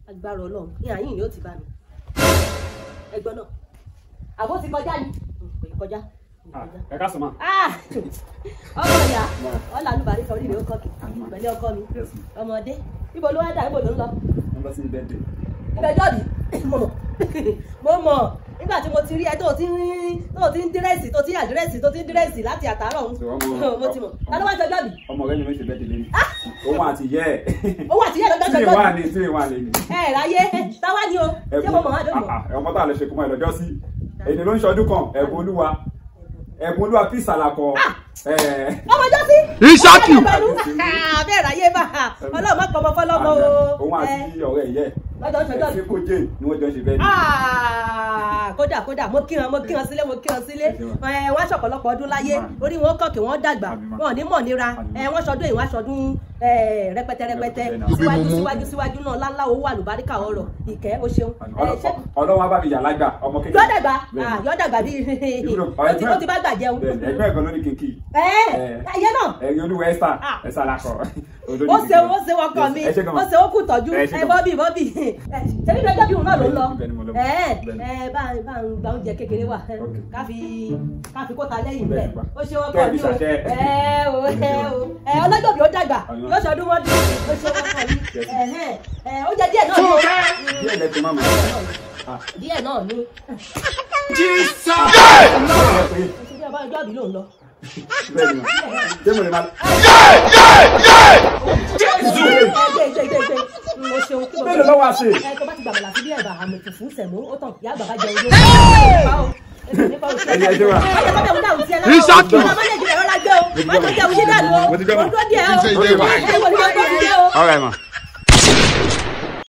agbára ọlọ́run ní àyìn ni ó ti bá mi ẹgbọ́n náà àbó ti kọjá ni kò ní kọjá kò ní kọjá. ẹ ká sọ ma. Ah! ọkọ ìyá ọlà alùbárí kan orí mi ó kọkì pẹ̀lú ọkọ mi Yes, ma. ọmọdé ibo ló wá dà ibo ló ń lọ wọ́n lọ sí bẹ́ẹ̀dẹ̀. ìgbẹ́jọ́ mi mo mọ̀ mo mọ̀ nígbà tí mo ti rí ẹ tó ti ń tó ti ń dírẹ́sì tó ti ń àdírẹ́sì tó ti ń dírẹ́sì láti àtàárọ̀ ọ̀hún Ṣé wọ́n mọ̀- mo ti mọ̀ ta ló wá jọjọ́ mi ọmọ rẹ ni wọ́n ṣe bẹ́ẹ̀dẹ̀ lẹ́nu. òun àti yẹ ẹ̀. owó àtìyẹ́ lọ́jọ́ tí jọjọ́ ìwà mi ni tí ìwà ni. ẹ ráyé táwa ni o ṣé mo mọ̀ wá dọ́gbọ̀n. Ah, ah, ọmọ tá a lè ṣe kó máa lọ́jọ́ sí. èdè ló ń ṣọdún kan ẹ̀bùn olúwa ẹ̀bùn olúwa peace àlàkọ. ọmọ ọjọ́ sí. Ìṣákì. bẹ́ẹ̀ ráyé bá ọlọ́run má pọmọ fọlọ́mọ o. òun àti ọ̀rẹ́ yẹ lọ́jọ́ ń ṣọjọ́ mi. ẹ̀sìn kó jẹ́ ni wọ́n jọ ṣe bẹ́ẹ̀dẹ̀. Ah, kódà kódà mo kí wọn mo kí wọn sílé mo kí wọn sílé ẹ wọn aṣọpọlọpọ ọdún láyé orí wọn kọkì wọn dàgbà wọn ò ní mọ̀ nira ẹ wọn ṣọdún èyí wọn aṣọdún ẹ rẹpẹtẹ rẹpẹtẹ síwájú síwájú síwájú náà láńlá owó àlùbáríkà ọrọ̀ ìkẹ́ o ṣeun ẹ ṣé ọlọ́wọ́ bá mi yà lágbà ọmọ kékeré. yọ dàgbà Bẹ́ẹ̀ni. ah, yọ dàgbà bíi Ìbúrò, ó ti ó ti bá gbà jẹun Bẹ́ẹ̀ni, ẹgbẹ́ ẹ̀gbọ́n ló ní kíkì. ẹ ẹyẹ náà ẹ̀yin olúwa ẹ̀sà Ah. ẹ̀sà làkọ̀. ó ṣe ó ṣe wọn kàn mí Ẹ ṣé gan. ó ṣe ó kù tọ́jú Ẹ ṣé ẹ gan. bọ́bì bọ́bì ṣebí lọ́jọ́ bí òun náà ló ń lọ Bẹ́ẹ̀ ni mo lọ. ẹ Bẹ́ẹ̀ ni. ẹ bá bá ń gba oúnjẹ kékeré wà ẹ, Ok. káfi káfi kóta lẹ́yìn Bẹ́ẹ̀ bẹ́ẹ̀ ni pa. ó ṣe wọn Kẹ́ ẹ kàn fi mí o ṣàṣẹ. ẹ o ẹ o ẹ ọlọ́jọ́ bí ó dàgbà Ọ̀yọ́. yóò ṣọdún wọn dún ó ṣe wọn kàn mí Yes. ẹ ẹ oúnjẹ díẹ̀ náà ni o díẹ̀ lẹ́tọ̀ máa mọ̀. díẹ̀ náà ni Bẹ́ẹ̀ oṣù tí ọba ọjọ́ àbí ló ń lọ. ni ma. Ṣé mo lè máa. ẹ gbé gbé gbé gbé mo ṣeun kí mo Mélòó ló wá sí? ẹ tó bá ti gbàgbà láti bí ẹ̀bà àmì fùfú sẹ̀mú ó tàn ìyá àgbà bá jẹun ló Ẹni ẹ ṣe wà. Ìṣákì. Ọmọ Nàìjíríà rọra gbé o. Wọ́n tó jẹun yín dànù o. Mo ti gbọ́ mà. Mo dúró díẹ̀ o. Ṣé ìdè wà? Ẹ wò ni wọ́n tó fi dé o. All right, ma.